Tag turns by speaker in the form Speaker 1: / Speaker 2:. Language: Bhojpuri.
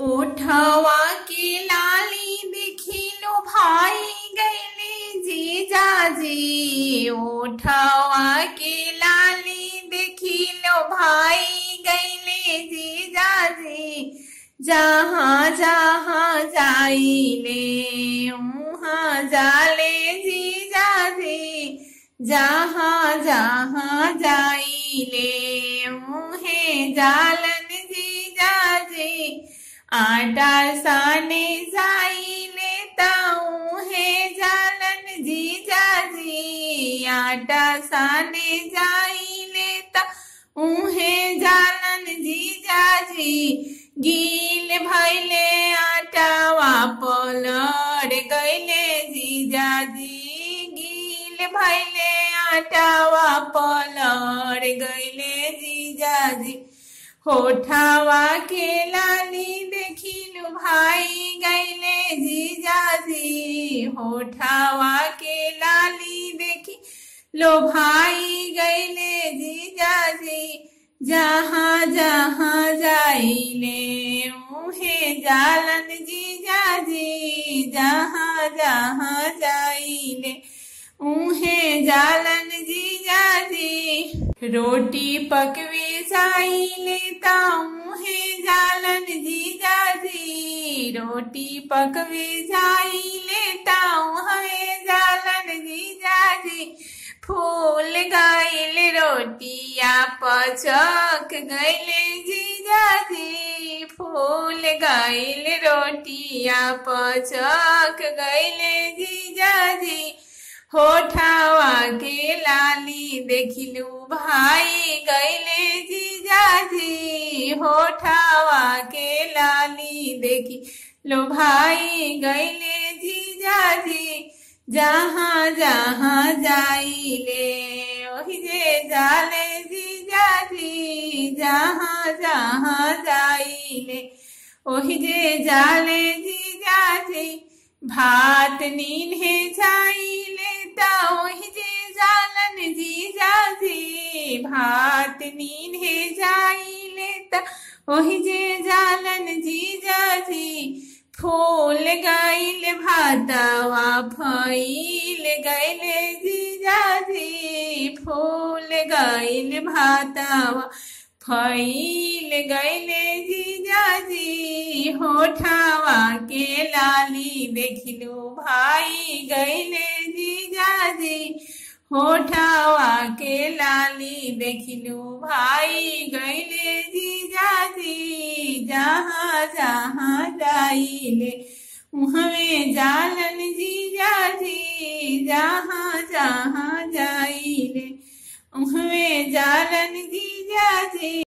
Speaker 1: ओठवा के लाली देखी लो भाई गैले जीजाजी ओठवा के लाली देखी लो भाई गैले जीजाजी जहाँ जहाँ जाइले उहाँ जाले जीजाजी जहाँ जहाँ जाइले मुहे जालन जीजाजी आटा साने जाइले ताऊहे जालन जीजाजी आटा साने जाइले ता उहे जालन जीजाजी गील भैले आटावा पलड़ गैले जीजाजी गील भैले आटावा पलड़ गैले जीजाजी होठावा के लाली देखिलु भाई गैले जीजाजी होठावा के लाली देखी लो भाई गैले जीजाजी जहाँ जहाँ जाइले मुहे जालन जीजाजी जहाँ जहाँ जाइले उहे जालन जीजाजी रोटी पकवे जाइले ताऊहे जालन जीजाजी रोटी पकवे जाइले ताऊहे जालन जीजाजी फूल गैल रोटिया पचक गैले जीजाजी फूल गैल रोटिया पचक गैले जीजाजी होठावा के लाली देखिलू भाई गैले जीजाजी होठावा के लाली देखी लो भाई गैले जीजाजी जहाँ जहाँ जाइले ओही जे जाले जीजाजी जहाँ जहाँ जाइले ओही जे जाले जीजाजी भात नीन्हे जाइले ता ओही जे जालन जीजाजी भात नीन्हे जाइले ता ओही जे जालन जीजाजी फूल गैल भातवा फैल गैले जीजाजी फूल गैल भातवा फैल गैले जीजाजी होठावा के लाली देखलू भाई गैले जीजाजी होठावा के लाली देखलू भाई गैले जीजाजी जहाँ जहाँ जाइले उहमे जालन जीजाजी जहाँ जहाँ जाइले उहमे जालन जीजाजी